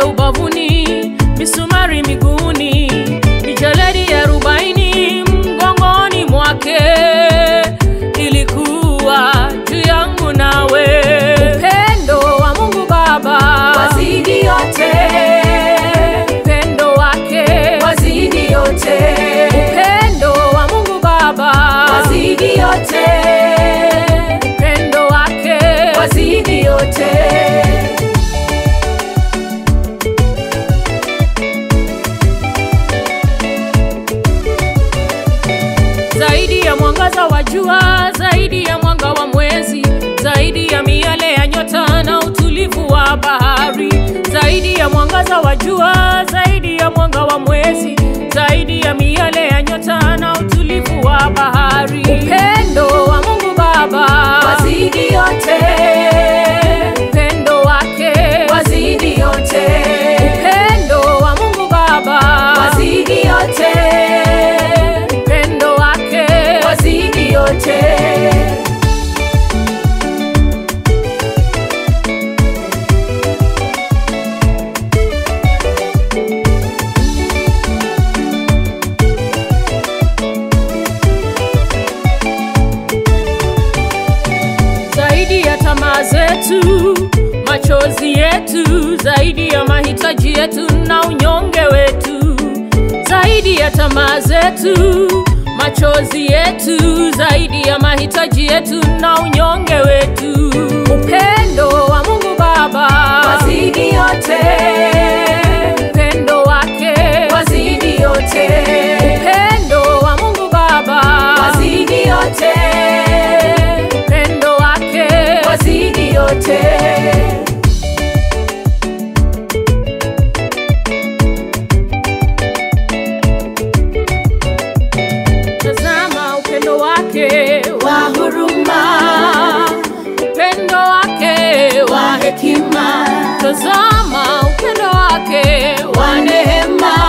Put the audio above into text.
ubavuni, misumari miguuni, mijeledi ya arobaini mgongoni mwake, ilikuwa juu yangu nawe. Upendo wa Mungu Baba wazidi yote, upendo wake wazidi yote, upendo wa Mungu Baba wazidi yote, upendo wake wazidi yote. zaidi ya mwangaza wa jua, zaidi ya mwanga wa mwezi, zaidi ya miale ya nyota na utulivu wa bahari, zaidi ya mwangaza wa jua, zaidi ya mwanga wa mwezi, zaidi ya miale ya nyota na utulivu wa bahari. Upendo wa Mungu Baba Wazidi yote, upendo wake wazidi yote, upendo wa Mungu Baba wazidi yote, upendo wake wazidi yote. zaidi ya tamaa zetu, machozi yetu, zaidi ya mahitaji yetu na unyonge wetu, zaidi ya tamaa zetu, machozi yetu, zaidi ya mahitaji yetu na unyonge wetu. Upendo wa Mungu Baba Wazidi yote, upendo wake wazidi yote, upendo wa Mungu Baba wazidi yote, upendo wake wazidi yote. Tazama upendo wake Wa huruma, upendo wake wa wa hekima, tazama upendo wake wa neema,